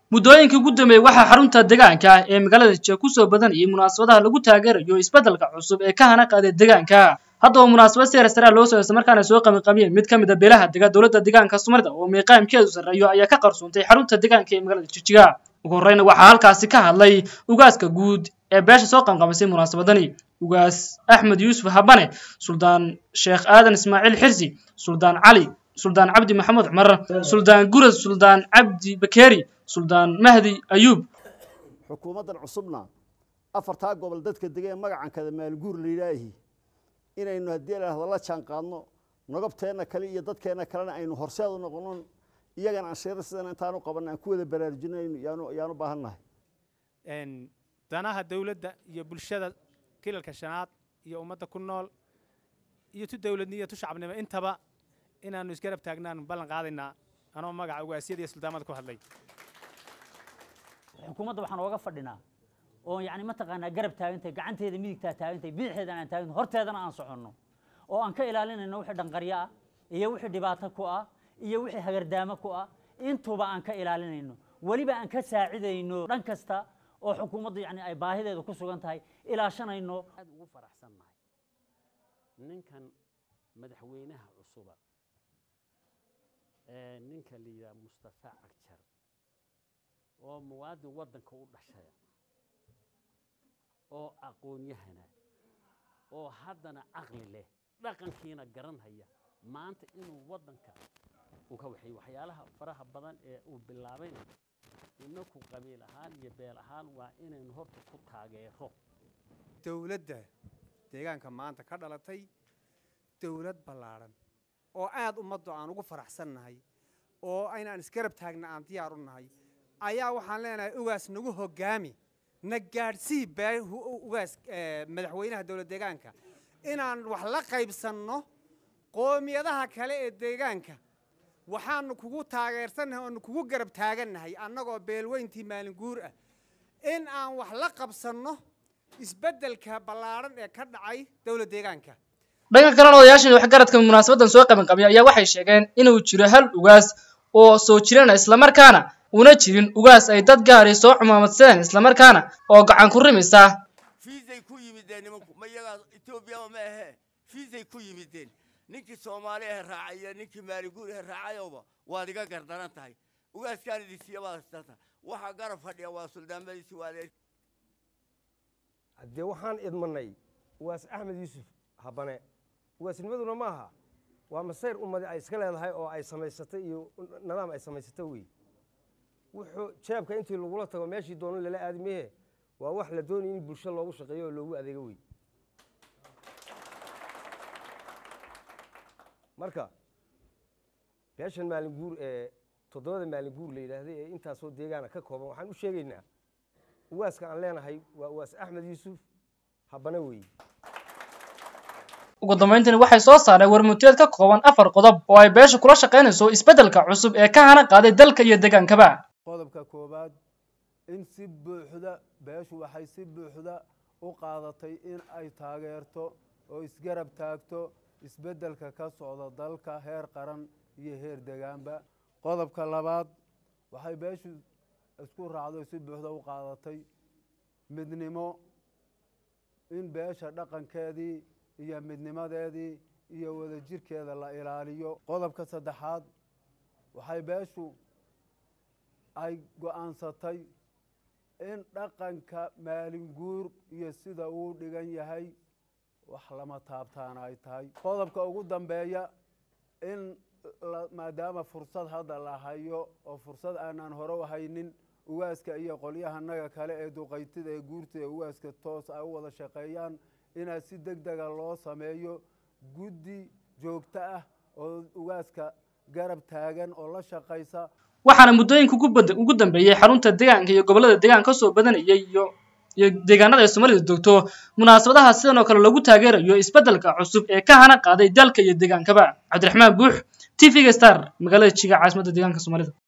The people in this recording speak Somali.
muddooyinkii ugu dambeeyey waxaa xarunta deegaanka ee magaalada jia kusoo badanayay munaasabadaha lagu taageerayo isbeddelka cusub ee ka hana qaaday deegaanka haddaba munaasabad seer saraa loo soo markaana soo qabanqabiyeen mid ka mid a beelaha dega dowladda deegaanka soomaalida oo miiqaamkeedu sarreeyo ayaa ka qarsoontay xarunta deegaanka ee magaalada jijiga ugu horreyna waxaa halkaasi ka hadlay ugaaska guud ee beesha soo qabanqabisay munaasabadani ugaas axmed yuusuf habane suldaan sheekh aadan ismaaciil xirsi suldaan cali suldaan cabdi maxamuud cumar suldaan gurad suldaan cabdi bakeeri suldaan mahdi ayuub xukuumaddan cusubna afartaa gobol dadka dega ee magacankada maalguur la yidhaahi inaynu haddii la la jaan qaadno nogabteenna kale iyo dadkeenna kalena aynu horseed u noqonon iyagana aan sheera sidan intaanu qabanna aan ku wada baraarujino yaanu yaanu baahan nahay danaha dawladda iyo bulshada kilalka shanaad iyo ummadda ku nool iyo tu dawladnimo iyo tu shacabnimo intaba inaannu isgarab taagnaan ballan qaadaynaa anoo magaca ugaasyada iyo suldaamada ku hadlay xukuumadda waxaan ooga fadhinaa oo yani mataqaanaa garab taagantay gacanteeda midigtaa taagantay bidixeedana aan taagantay horteedana aan soconno oo aan ka ilaalinayno wixii dhanqaryo ah iyo wixii dhibaato ku ah iyo wixii hagardaamo ku ah intuba aan ka ilaalinayno weliba aan ka saacidayno dhan kasta oo xukuumaddu yani ay baahideedu ku sugan tahay ilaashanayno aad ugu faraxsannahay ninkan madaxweynaha cusuba ee ninka la yidhaha mustafa cagjar oo muwaadin waddanka u dhashaya oo aqoon-yahana oo haddana caqli leh dhaqankiina garanhaya maanta inuu waddanka uka waxay waxyaalaha faraha badan ee uu bilaabayna inaku qabiil ahaan iyo beel ahaan waa inaynu horta ku taageero dowladda deegaanka maanta ka dhalatay dowlad ballaadhan oo aad ummaddu aan ugu faraxsannahay oo aynaan isgarab taagna aan diyaar u nahay ayaa waxaan leenahay ugaas nagu hoggaami na gaadhsii bee ugaas madaxweynaha dowlad deegaanka inaan wax la qaybsanno qoomiyadaha kale ee deegaanka waxaanu kugu taageersannahay oonu kugu garab taagannahay annagoo beelweyntii maalinguur ah in aan wax la qabsanno isbeddelka ballaadhan ee ka dhacay dowlad deegaanka dhanka kalena odayaashii waxgaradka munaasabaddan soo qabanqabiya ayaa waxay sheegeen inuu jiro hal ugaas oo soo jirana islamarkaana una jirin ugaas ay dad gaari soo cumaamadsadeen islamarkaana oo gacan ku rimisa fiisay ku yimideen nimanku ma iyagaa etoobiyaba ma ahee fiisay ku yimideen ninkii soomaali ahe raacaya ninkii maaliguur ahe raacayowba waad iga gardaran tahay ugaaskaan idinsiiya baad haysata waxaa garab fadhiya waa suldaamadiisi waadee haddee waxaan idmanay ugaas axmed yuusuf habane ugaasnimaduna ma aha waa masayr ummadi ay iska leedahay oo ay samaysatay iyo nidaam ay samaysata wey wuxuu jeebka intii lagula tago meeshii doono lala aadi mehe waa wax la doonaya in bulsho loogu shaqeeyo oo loogu adeego wey marka beeshan maalin guur ee toddobada maalin guur la yidhaahday ee intaasoo deegaana ka kooban waxaan u sheegaynaa uwaaska aan leenahay waa uwaas axmed yuusuf habane weeye ugu dambayntiina waxay soo saareen warmuteed ka kooban afar qodob oo ay beesha kula shaqaynayso isbeddelka cusub ee ka hana qaaday dalka iyo deegaankaba qodobka koowaad in si buuxda beeshu waxay si buuxda u qaadatay in ay taageerto oo isgarab taagto isbeddelka ka socda dalka heer qaran iyo heer degaanba qodobka labaad waxay beeshu isku raacdo si buuxda u qaadatay midnimo in beesha dhaqankeedii iyo midnimadeedii iyo wadajirkeeda la ilaaliyo qodobka saddexaad waxay beeshu ay go'aansatay in dhaqanka maalinguur iyo sida uu dhigan yahay wax lama taabtaana ay tahay qodobka ugu dambeeya in maadaama fursad hadda la hayo oo fursad aanaan hore u haynin ugaaska iyo qolyahanaga kale ee duqaytida ee guurta ee ugaaska toos ay u wada shaqeeyaan inaad si deg dega loo sameeyo guddi joogto ah oo ugaaska garab taagan oo la shaqaysa waxaana muddooyinka ugu dambeeyey xarunta deegaanka iyo gobollada deegaanka kasoo badanayay iyo iyo deegaanada ay soomaalida dogto munaasabadaha sidan oo kale lagu taageerayo isbeddelka cusub ee ka hana qaaday dalka iyo deegaankaba cabdiraxmaan buux t v-ga star magaalada jiga caasimadda deegaanka soomaalida